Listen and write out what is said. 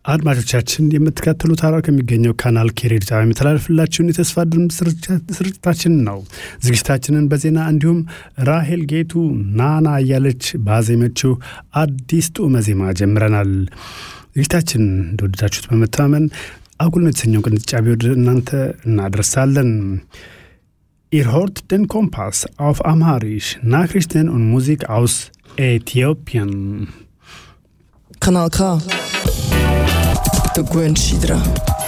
አድማጮቻችን የምትከተሉት ሐረር ከሚገኘው ካናል ኬሬድ ጣቢያ የሚተላለፍላችሁን የተስፋ ድምፅ ስርጭታችን ነው። ዝግጅታችንን በዜና እንዲሁም ራሄል ጌቱ ናና እያለች ባዜመችው አዲስ ጡመ ዜማ ጀምረናል። ዝግጅታችን እንደወደዳችሁት በመተማመን አጉል ነው የተሰኘው ቅንጫቢ ወደ እናንተ እናደርሳለን። Ihr hört den Kompass auf Amharisch, Nachrichten und Musik aus Äthiopien. Kanal K. Der Gwen Schidra.